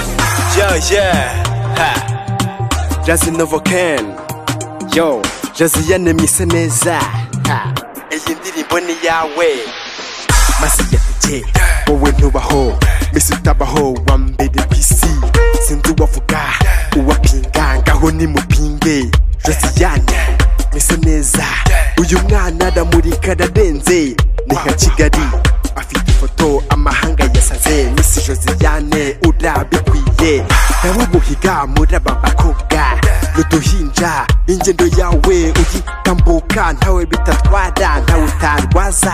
Uh, yeah. Ha. Jazzy Novo Ken. Yo, Jazzy yanemye se neza. Ha. Iyi ndirimbo ni yawe. Masi yafite, wowe ntubaho. Misi utabaho, wa mbere ku isi. Sinzi uwavuga, uwapinga, ngaho nimupinge. Jazzy yane, mese neza. Uyu mwana aramurika ararenze. Ni nka Kigali. afite ifoto amahanga yasaze misi josiane urabikwiye nawe ubuhiga muri aba bakobwa n'uduhinja ingendo yawe uyitambuka ntawe bitatwara ntawe utarwaza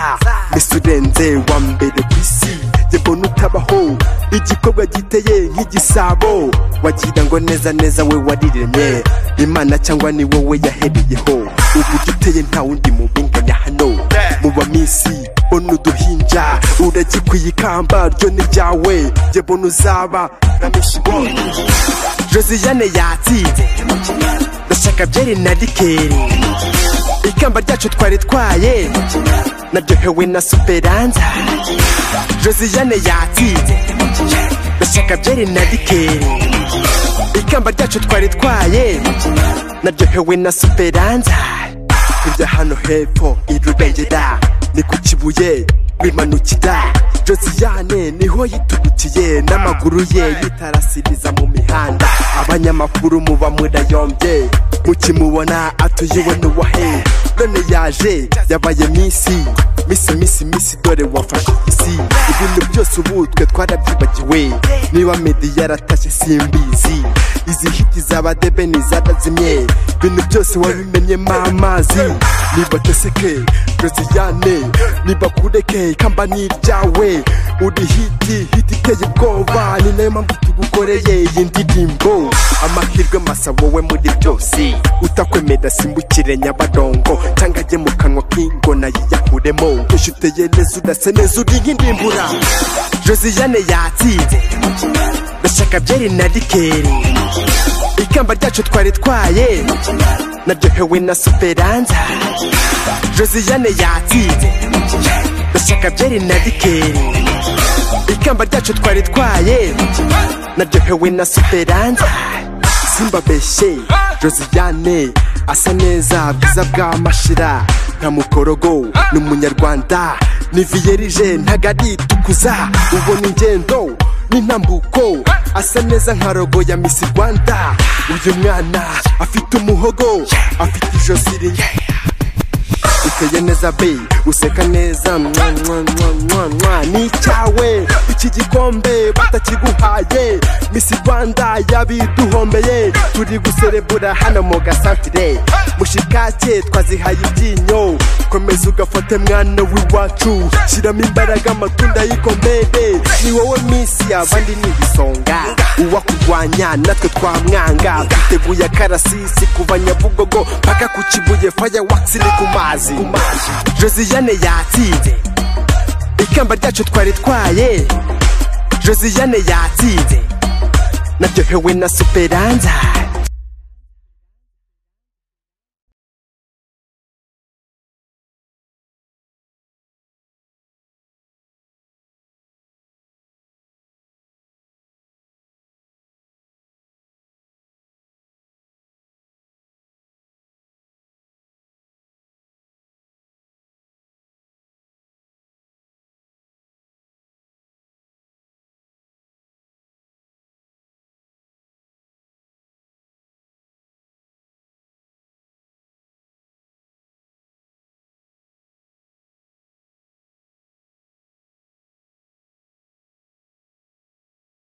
misi urenze wa mbere ku isi yebona utabaho igikorwa giteye nk'igisabo wagira ngo neza neza we wariremye imana cyangwa ni wowe yahereyeho ubu duteye nta wundi mubinganya hano mu bamisi mbona uduhinja uragikwiye ikamba ryo ni ryawe jye mbona uzaba na mishiboni josiyane yatsinze ndashaka byeri na rikeri ikamba ryacu twari twaye naryohewe na superanza josiyane yatsinze ndashaka byeri na rikeri ikamba ryacu twari twaye naryohewe na superanza kujya hano hepfo irubengera ni ku kibuye bimanukira josiyane niho yitubukiye n'amaguru ye yitarasiriza mu mihanda abanyamakuru muba murayombye mukimubona atuyiwe n'uwahe none yaje yabaye minsi misi misi misi dore wafashe isi ibintu byose ubu twe twarabyibagiwe niba medi yaratashye simbizi izi hiti zaba debe nizatazimye ibintu byose wabimenyemo amazi niba teseke josiyane niba kureke ikamba ni iryawe uri hiti hiti iteye ubwoba ni nayo mpamvu tugukoreye iyi ndirimbo amahirwe masa wowe muri byose utakwemera simbukire nyabadongo cyangwa ajye mu kanwa k'ingona yiyakuremo ujuteye neza urase neza uri nk'indimbura josiyane yatsinze ndashaka byeri na rikeri ikamba ryacu twari twaye naryohewe na superanza josiyane yatsinze ndashaka byeri na rikeri ikamba ryacu twari twaye naryohewe na superanza simbabeshye josiyane asa neza bwiza bw'amashira nta mukorogo ni umunyarwanda ni viyerije ntagaritukuza ubona ingendo n'intambuko asa neza nka rogo ya misi rwanda uyu mwana afite umuhogo afite ijosi rinini uteye neza be useka neza mwa mwa mwa mwa mwa ni icyawe iki gikombe batakiguhaye misi rwanda yabiduhombeye turi guserebura hano mu gasantire mushikake twazihaye ibyinyo komeza ugafate mwana w'iwacu shyiramo imbaraga amatunda y'ikomere ni wowe misi abandi ni ibisonga uwakurwanya natwe twamwanga twiteguye akarasisi kuva nyabugogo mpaka ku kibuye fireworks ni ku mazi josiyane yatsinze ikamba ryacu twari twaye josiyane yatsinze naryohewe na superanza